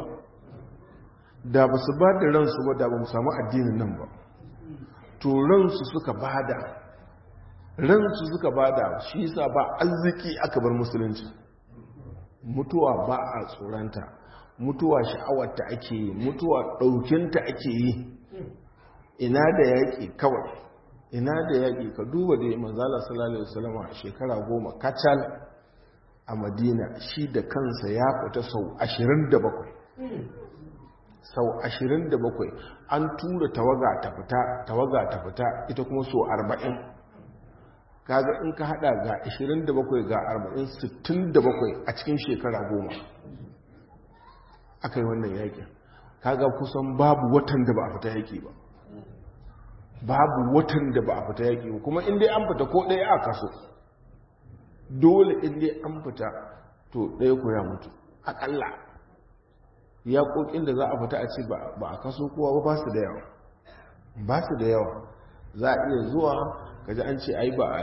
da ba su ba da ransu ba da ba mu samu addinin nan ba to ransu suka bada ransu suka bada shi yasa ba arziki aka bar musulunci mutuwa ba a tsoranta mutuwa sha'awarta ake yi mutuwa ɗaukinta ake yi ina da yaƙi kawai ina da yaƙi ka duba da manzala sallallahu alaihi wasallam shekara goma kacal a madina shi da kansa ya fita sau 27 sau 27 an tura tawaga ta fita tawaga ta fita ita kuma sau 40 kaga in ka hada ga 27 ga 40 67 a cikin shekara goma aka yi wannan yakin kaga kusan babu watan da ba a fita yaki ba babu watan da ba a fita yaki ba kuma inda an fita ko ɗaya a kaso dole inda an fita to ɗaya ko ya mutu aƙalla yaƙoƙin da za a fita a ce ba a kaso kowa ba su da yawa ba su da yawa za a iya zuwa kaji an ce ai ba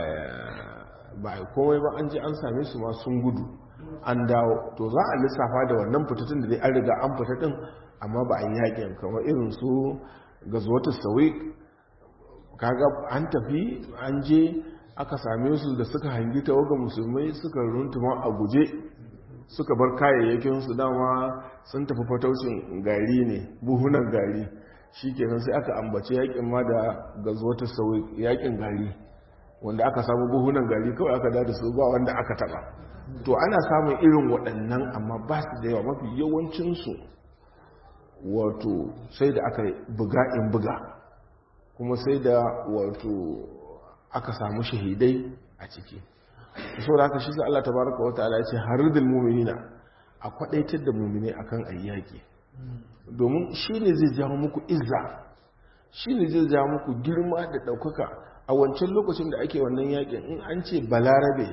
a komai ba an ji an same su ma sun gudu an dawo to za a lissafa da wannan fitattun da dai an riga an fita din amma ba a yi yaƙin kamar irin su ga zuwata sauyi kaga an tafi an je aka same su da suka hangi tawaga musulmai suka runtuma a guje suka bar kayayyakin su dama sun tafi fataucin gari ne buhunan gari shi kenan sai aka ambace yakin ma da gazuwata sauyi yakin gari wanda aka samu buhunan gari kawai aka dada su ba wanda aka taba to ana samun irin waɗannan amma ba su da yawa mafi yawancinsu wato sai da aka buga in buga kuma sai da wato aka samu shahidai a ciki so da aka shi sa Allah tabaraka wa ta'ala ya ce haridul mu'minina a kwadaitar da mu'mini akan ayyaki domin shi ne zai jawo muku izza shi ne zai jawo muku girma da ɗaukaka a wancan lokacin da ake wannan yakin in an ce balarabe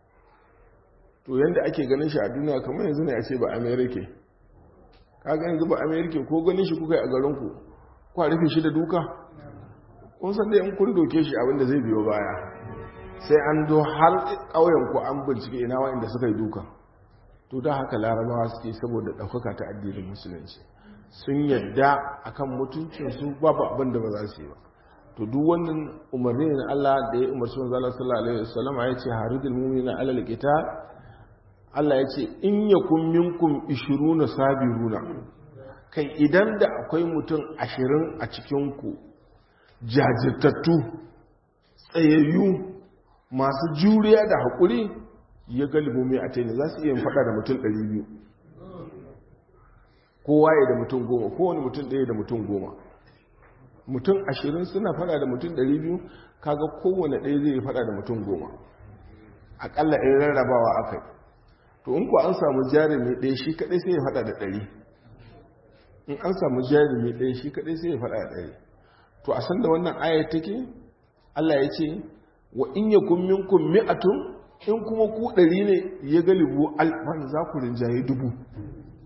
to yadda ake ganin shi a duniya kamar yanzu ne a ce ba amerika kaga yanzu ba amerika ko ganin shi kuka yi a garinku kwa rufe shi da duka kun san dai in kun doke shi abinda zai biyo baya sai an zo har ƙauyen ku an bincike ina wa'inda suka yi duka to da haka larabawa suke saboda ɗaukaka ta addinin musulunci sun yadda akan mutuncinsu babu abin da ba za su yi ba to duk wannan umarni na Allah da ya umarci manzo Allah sallallahu alaihi wasallam ya ce haridul mu'minina alal qital Allah ya ce in yakun minkum 20 sabiruna kai idan da akwai mutum 20 a cikin ku jajirtattu tsayayyu masu juriya da haƙuri ya galibu mai a taini za su iya faɗa da mutum 200 kowa ya da mutum goma kowane mutum ɗaya da mutum goma mutum ashirin suna faɗa da mutum 200 kaga kowane ɗaya zai faɗa da mutum goma aƙalla in rarrabawa aka yi to in ku an samu jarumi ɗaya shi kaɗai sai ya faɗa da ɗari in an samu jarumi ɗaya shi kaɗai sai ya faɗa da ɗari to a san da wannan ayar take Allah ya ce wa in yakun minkum mi'atun in kuma ku ɗari ne ya galibu alfan za ku rinjaye dubu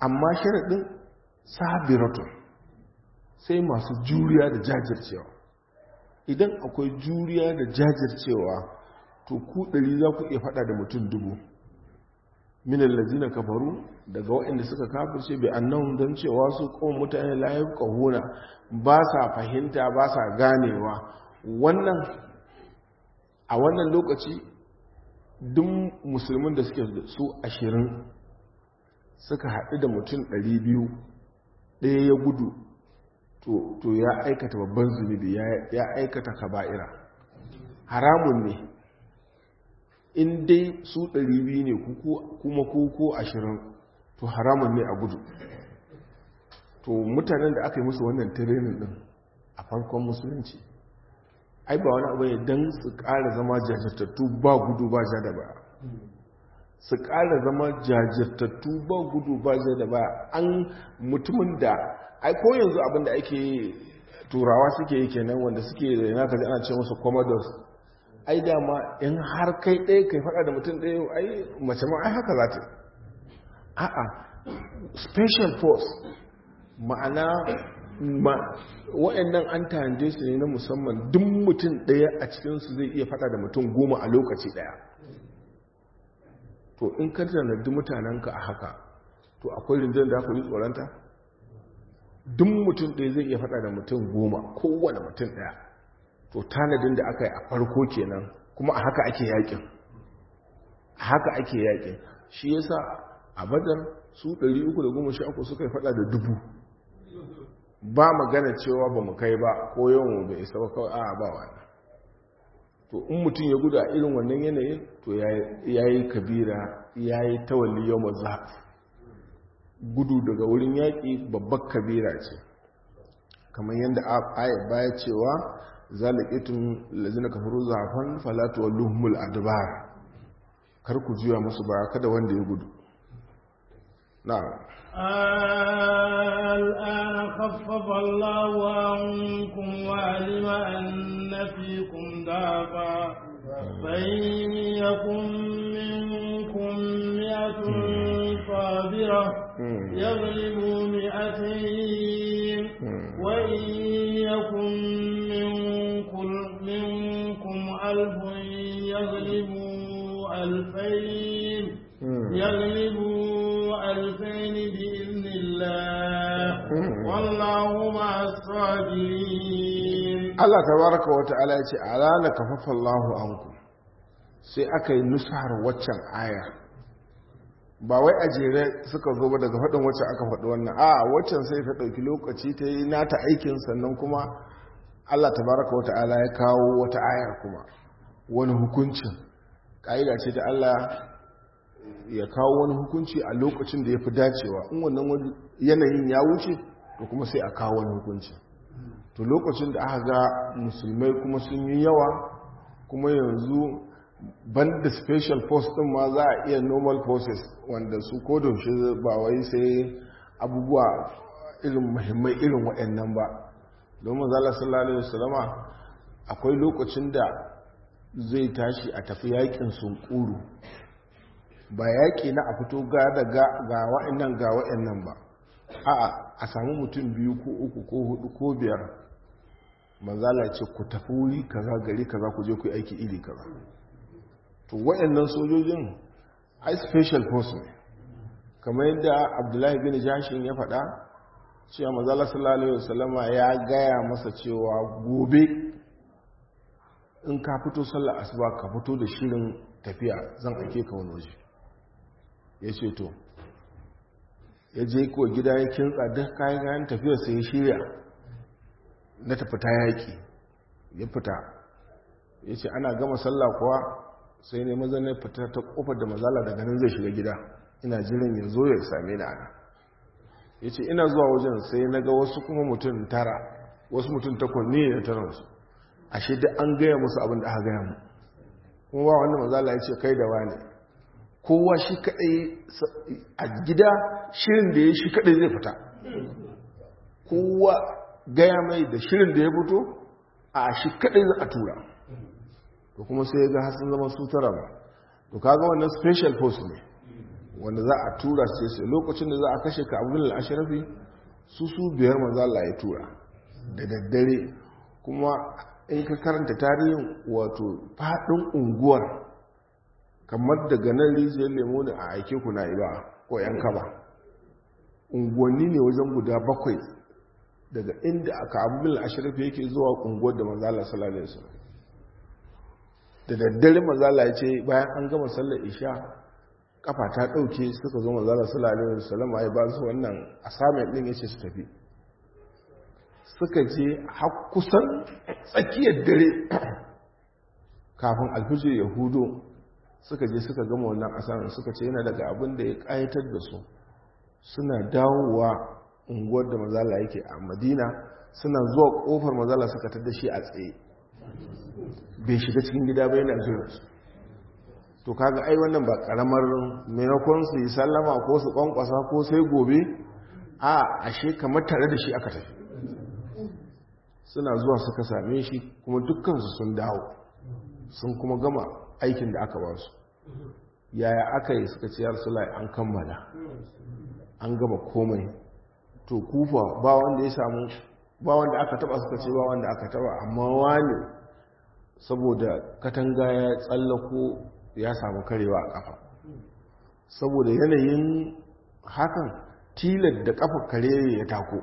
amma sharaɗin sabiratun sai masu juriya da jajircewa idan akwai juriya da jajircewa to ku ɗari za ku iya faɗa da mutum dubu minan lazina kafaru daga waɗanda suka kafirce bai annan don cewa su kawai mutane layar kahuna ba sa fahimta ba sa ganewa wannan a wannan lokaci duk musulmin da suke su ashirin suka haɗu da mutum ɗari biyu ɗaya ya gudu to ya aikata babban zunubi ya aikata kaba'ira haramun ne in dai su 200 ne kuma ko ashirin to haramun ne a gudu to mutanen da aka yi musu wannan tirenin din a farkon musulunci ai ba wani abu ne don su ƙara zama jajirtattu ba gudu ba ja da ba su ƙara zama jajirtattu ba gudu ba ja da ba an mutumin da ai ko yanzu abinda ake turawa suke yi kenan wanda suke da yana kaji ana ce musu commodores ai dama in har kai ɗaya kai faɗa da mutum ɗaya ai mace ma ai haka za ta a'a special force ma'ana ma wa'annan an tanje su ne na musamman duk mutum ɗaya a cikinsu zai iya faɗa da mutum goma a lokaci ɗaya to in ka tanadi mutanenka a haka to akwai rinjin da aka yi tsoronta duk mutum ɗaya zai iya faɗa da mutum goma kowane mutum ɗaya to tanadin da aka yi a farko kenan kuma a haka ake yakin a haka ake yakin shi yasa a badar su 313 suka yi fada da dubu ba magana cewa ba mu kai ba ko yawan bai isa ba kawai a ba wani to in mutum ya guda irin wannan yanayin to ya yi kabira ya yi tawalli yau maza gudu daga wurin yaƙi babbar kabira ce kamar yadda ayat baya cewa zalikitun lazina kafaru zafan falatu walluhumul adbar kar ku juya musu ba kada wanda ya gudu na'am الآن خفف الله عنكم وعلم أن فيكم ضعفا فإن يكن منكم مئة صابرة يغلبوا مئتين وإن يكن منكم, منكم ألف يغلبوا ألفين يغلبوا ألفين بإذن الله والله مع الصابرين الله تبارك وتعالى يقول ألا لكفف الله عنكم sai aka yi nusar waccan aya ba wai a jere suka zo ba daga faɗin wacce aka faɗi wannan a waccan sai ta ɗauki lokaci ta yi nata aikin sannan kuma allah tabaraka wata ala ya kawo wata ayar kuma wani hukuncin ƙa'ida ce ta allah ya kawo wani hukunci a lokacin da ya fi dacewa in wannan yanayin ya wuce to kuma sai a kawo wani hukunci to lokacin da aka ga musulmai kuma sun yi yawa kuma yanzu banda special force din ma za a iya normal forces wanda su kodoshe ba wai sai abubuwa irin muhimmai irin waɗannan ba domin zala sallallahu alaihi wasallama akwai lokacin da zai tashi a tafi yakin sunkuru ba yaƙi na a fito ga daga ga wa'annan ga wa'annan ba a'a a samu mutum biyu ko uku ko hudu ko biyar manzala ce ku tafi wuri kaza gari kaza ku je ku yi aiki iri kaza to wa'annan sojojin ai special force ne kamar yadda abdullahi bin jashin ya faɗa cewa manzala sallallahu alaihi wasallama ya gaya masa cewa gobe in ka fito sallar asuba ka fito da shirin tafiya zan ake ka wani waje ya ce to ya je kuwa gida ya kintsa duk kayan kayan tafiyar sai ya shirya na tafita yaƙi ya fita ya ce ana gama sallah kuwa sai ne maza na fita ta kofar da mazala daga nan zai shiga gida ina jiran ya zo ya same ni ana ya ce ina zuwa wajen sai na ga wasu kuma mutum tara wasu mutum takwas ne da taransu ashe duk an gaya musu abin da aka gaya mu kuma ba wanda mazala ya ce kai da wani kowa shi kadai a gida shirin da ya shi kadai zai fita kowa gaya mai da shirin da ya fito a shi kadai za a tura to kuma sai ya ga hasin zama su tara ba to kaga wannan special force ne wanda za a tura sai sai lokacin da za a kashe ka abin al'ashirafi su su biyar manzala ya tura da daddare kuma in ka karanta tarihin wato faɗin unguwar kamar daga nan rijiyar lemo ne a aike ku na iba ko yan kaba unguwanni ne wajen guda bakwai daga inda aka abin al'ashirafi yake zuwa unguwar da manzala salalai su da daddare manzala ya ce bayan an gama sallar isha kafa ta ɗauke suka zo manzala sallallahu alaihi wasallam ai ba su wannan assignment din yace su tafi suka je har kusan tsakiyar dare kafin alfijir ya hudo suka je suka gama wannan assignment suka ce yana daga abin da ya kayatar da su suna dawowa unguwar da manzala yake a Madina suna zuwa kofar manzala suka tada shi a tsaye bai shiga cikin gida ba yana jira su to kaga ai wannan ba karamar maimakon su yi sallama ko su kwankwasa ko sai gobe a ashe kamar tare da shi aka tafi suna zuwa suka same shi kuma dukkansu sun dawo sun kuma gama aikin da aka ba su yaya aka yi suka ciyar sulai an kammala an gama komai to kufa ba wanda ya samu ba wanda aka taba suka ce ba wanda aka taba amma wani saboda katanga ya tsallako ya samu karewa a kafa saboda yanayin hakan tilar da kafa kare ya tako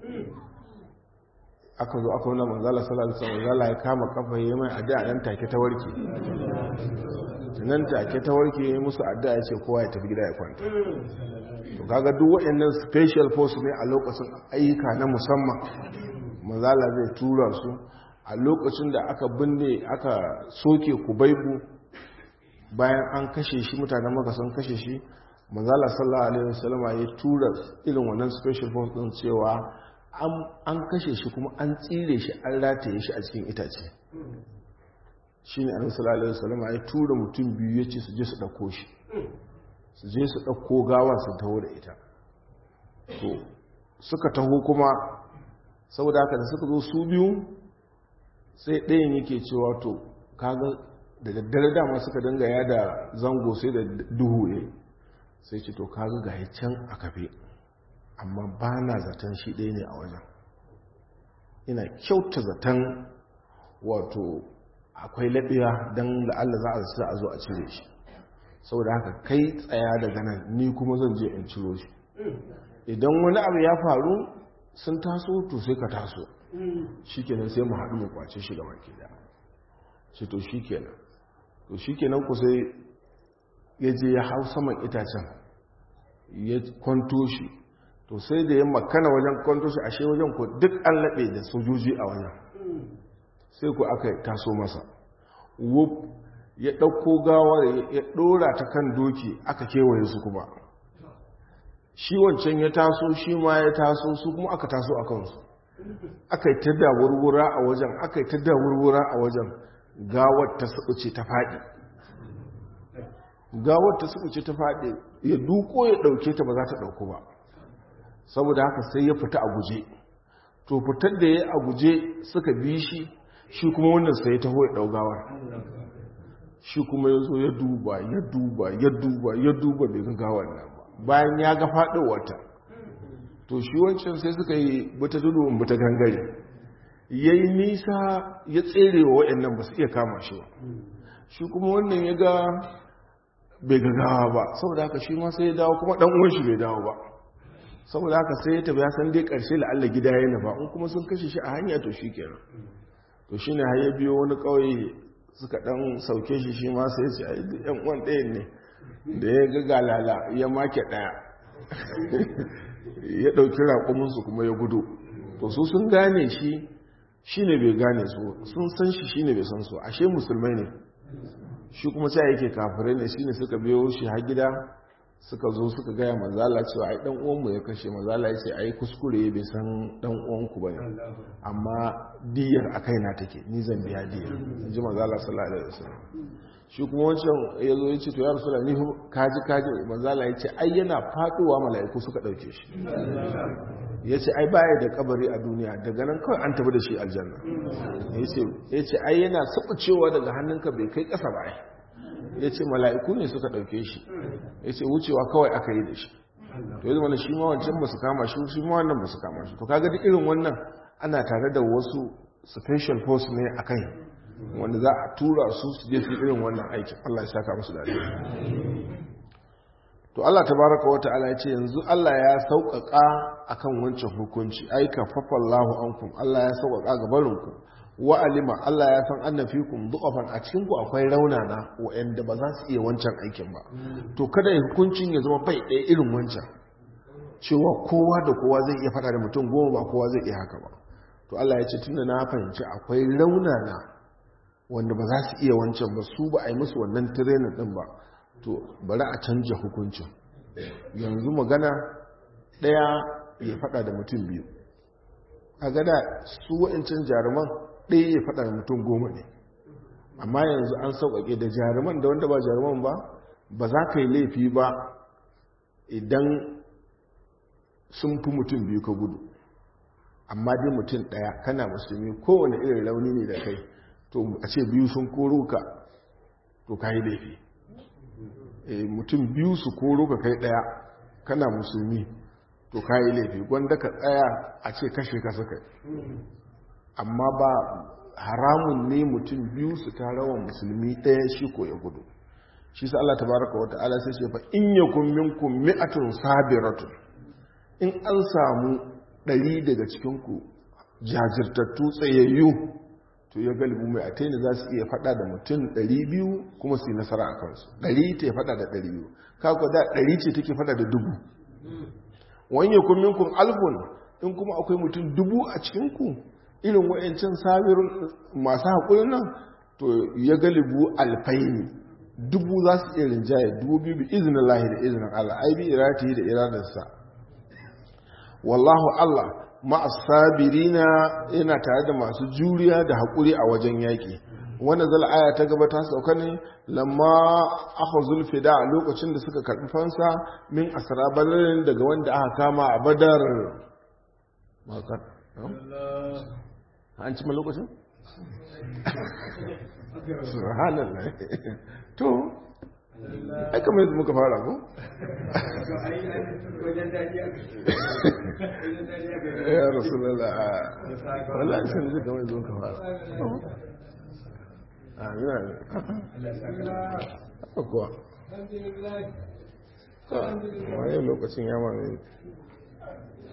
aka zo aka wuna manzala sallallahu alaihi manzala ya kama kafa ya mai addu'a nan take ta warke nan take ta warke ya musu addu'a ya ce kowa ya tafi gida ya kwanta to kaga duk waɗannan special force ne a lokacin ayyuka na musamman manzala zai tura su a lokacin da aka binne aka soke kubaibu bayan an kashe shi mutanen maka sun kashe shi manzala sallallahu alaihi wasallama ya tura irin wannan special force din cewa an kashe shi kuma an tsire shi an rataye shi a cikin itace shine annabi sallallahu alaihi wasallama ya tura mutum biyu yace su je su dauko shi su je su dauko gawar su taho da ita to suka taho kuma saboda haka da suka zo su biyu sai ɗayan yake cewa to kaga da daddare dama suka dinga yada zango sai da duhu ne sai ce to kaga ga can a kafe amma ba na zaton shi ɗaya ne a wajen ina kyauta zaton wato akwai laɓiya don la'alla za a zata a zo a cire shi saboda haka kai tsaya daga nan ni kuma zan je in ciro shi idan wani abu ya faru sun taso to sai ka taso shi kenan sai mu haɗu mu kwace shi gaba ke da shi to shi kenan to shi kenan ku sai ya je ya hau saman itacen ya kwanto shi to sai da ya makana wajen kwanto shi ashe wajen ku duk an laɓe da sojoji a wajen sai ku aka taso masa wuf ya ɗauko gawar ya ɗora ta kan doki aka kewaye su kuma shi wancan ya taso shi ma ya taso su kuma aka taso a kansu aka yi ta da wurwura a wajen aka yi ta da wurwura a wajen gawar ta ce ta faɗi gawar ta ce ta faɗi ya duko ya ɗauke ta ba za ta ɗauku ba saboda haka sai ya fita a guje to fitar da ya a guje suka bi shi shi kuma wannan sai ya taho ya ɗau gawar shi kuma ya zo ya duba ya duba ya duba ya duba bai ga gawar nan ba bayan ya ga faɗowarta to shi wancan sai suka yi bata tudu bata gangare ya yi nisa ya tsere wa waɗannan ba su iya kama shi ba shi kuma wannan ya ga bai gagawa ba saboda haka shi ma sai ya dawo kuma ɗan uwan shi bai dawo ba saboda haka sai ya tafi ya san dai ƙarshe la'alla gida ya nufa in kuma sun kashe shi a hanya to shi kenan to shi ne har ya biyo wani ƙauye suka ɗan sauke shi shi ma sai ya ce ai ɗan uwan ɗayan ne da ya ga galala ya make ɗaya ya ɗauki raƙuminsu kuma ya gudu to su sun gane shi shi ne bai gane su sun san shi shi ne bai san su ashe musulmai ne shi kuma sai yake kafirai ne shi ne suka biyo shi har gida suka zo suka gaya mazala cewa ai dan uwanmu ya kashe mazala ya ce ai kuskure bai san dan uwanku bane amma diyar a kaina take ni zan biya diyar in ji mazala sallallahu alaihi wasallam shi kuma wancan ya zo ya ce to ya rasulullah ni kaji kaji mazala ya ce ai yana faduwa mala'iku suka dauke shi ya ce ai baya da kabari a duniya daga nan kawai an tafi da shi aljanna ya ce ai yana cewa daga hannunka bai kai kasa ba ya ce mala'iku ne suka ɗauke shi ya ce wucewa kawai aka yi da shi to yanzu mana shi ma wancan ba su kama shi shi ma wannan ba su kama shi to kaga duk irin wannan ana tare da wasu special force ne a kai wanda za a tura su su je su irin wannan aikin Allah ya saka musu da to Allah tabaraka wa ta'ala ya ce yanzu Allah ya sauƙaƙa akan wancan hukunci ai kafafallahu ankum Allah ya sauƙaƙa ga barinku wa alima Allah ya san anna fikum du'afan a cikin ku akwai raunana wa'anda ba za su iya wancan aikin ba to kada ya hukuncin ya zama bai ɗaya irin wancan cewa kowa da kowa zai iya faɗa da mutum goma ba kowa zai iya haka ba to Allah ya ce tunda na fahimci akwai raunana wanda ba za su iya wancan ba su ba a yi musu wannan tirenin din ba to bari a canja hukuncin yanzu magana ɗaya ya faɗa da mutum biyu a gada su wa'incin jaruman ɗaya ya faɗa da mutum goma ne amma yanzu an sauƙaƙe da jaruman da wanda ba jaruman ba ba za ka yi laifi ba idan sun fi mutum biyu ka gudu amma dai mutum ɗaya kana musulmi kowane irin rauni ne da kai to a ce biyu sun koro ka to ka yi laifi mutum biyu su koro ka kai ɗaya kana musulmi to ka yi laifi gwanda ka tsaya a ce kashe ka suka amma ba haramun ne mutum biyu su tarawa musulmi ɗaya shi ko ya gudu shi sa Allah tabaraka wa ta'ala sai ce fa in yakun minkum mi'atun sabiratun in an samu ɗari daga cikin ku jajirtattu tsayayyu to ya galibu mai ataini za su iya fada da mutum 200 kuma su yi nasara a kansu 100 ta fada da 200 kakwa da 100 ce take fada da dubu wanye kumminkun alfun in kuma akwai mutum dubu a cikinku irin wa'yancin sabirin masu haƙurin nan to ya galibu alfaini dubu za su iya rinjaye dubu biyu bi izinin lahi da izinin allah ai bi irati da iradarsa wallahu allah ma'asabirina yana tare da masu juriya da haƙuri a wajen yaƙi wanda aya ta gaba ta sauka ne lamma aka zulfi da lokacin da suka karɓi fansa min asara badarin daga wanda aka kama a badar makar an cima lokacin? subhanallah to ai kamar yadda muka fara ko? ya rasulallah wallah sun zai kamar yadda muka fara amin amin haka kuwa waye lokacin ya mamaye